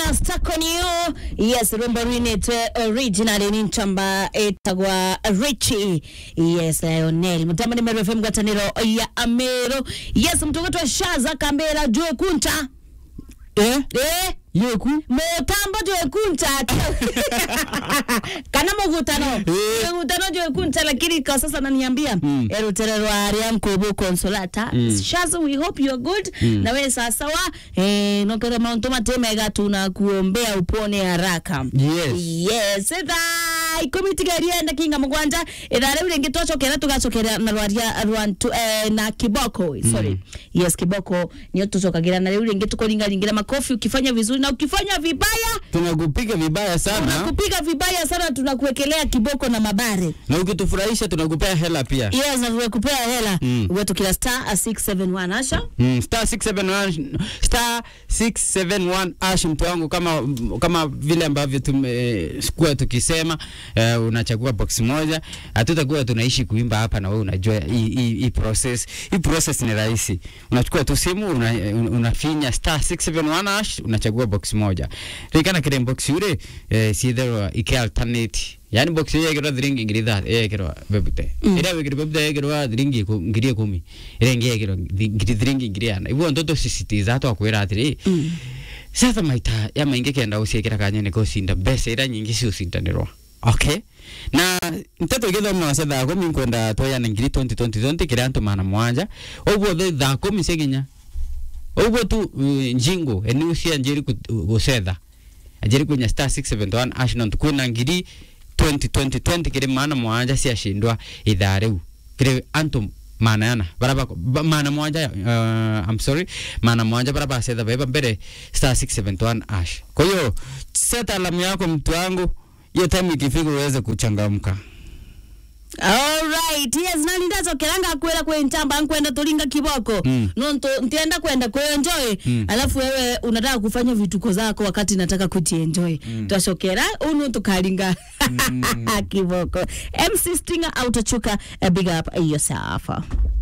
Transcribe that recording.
stuck on you yes rumba rwinite original ni ntamba etagwa richi yes lionel mutamba ni meru fm ngwataniro ya amero yes mtogotwa shaza kambera jwe kunta eh eh yeku mutambo jwekunta kana mugutano Eh. mugutano jwekunta lakini kwa sasa naniambia Mm. erutere rwaria nkubu consolata Mm. shaza we hope you are good Mm. na we sasawa eh, nokere mauntu matemega tunakuombea upone haraka yes yes thaa ikumi tigerie ndakinga mugwanja ithaa riu ringi twacokera tugacokera na rwaria rwantu eh, na kiboko sorry yes kiboko nio tucokagira na riu ringi tukuringaringira makofi ukifanya vizuri na ukifanya vibaya tunakupiga vibaya sana tunakupiga vibaya sana tunakuwekelea kiboko na mabare na ukitufurahisha tunakupea hela pia yes na tunakupea hela Mm. wetu kila star 671 asha Mm, star 671 star 671 ash mtu wangu kama kama vile ambavyo tumekuwa tukisema uh, unachagua box moja hatutakuwa tunaishi kuimba hapa na wewe unajua hii hii hii process hii process ni rahisi unachukua tu simu una, unafinya star 671 ash unachagua box moja rikana kile box yule eh, sitherwa ike alternate yani box hiyo yekirwa thiringi ngiri thathi yekirwa bebute Mm. ira wikiri bebute yekirwa thiringi iku- ngiri ikumi ira ingi yekirwa thi- ngiri thiringi ngiri ana ibuo ntoto sisitiza twakwira atiri Mm. sasa maita ya maingi kenda uciikira kanya niko ucinda mbeca ira nyingi ciucindanirwa okay na nteto igithoma cia thaa kumi nkwenda tweyana ngiri 2020 kiria antu mana mwanja uguo thi thaa kumi ciginya uguo tu uh, njingu eniu cia njiri gucetha njiri kwinya star 671 ashnon kwina ngiri 2020 kiri mana mwanja ciacindwa ithaa riu kiri antu manayana baraba ba- mana mwanja uh, I'm sorry mana mwanja bara bacetha beba mbere star 671 ash kwa hiyo set alamu yako mtu wangu hiyo time ikifika uweze kuchangamka Alright, yes, nani ndacokeranga kwira kwe ntamba nkwenda tulinga kiboko Mm. no nto- ntienda kwenda kuenjoy Mm. alafu wewe unataka kufanya vituko zako wakati nataka kujienjoy mm. twacokera unu tukalinga kiboko MC Stinger autochuka uh, big up yourself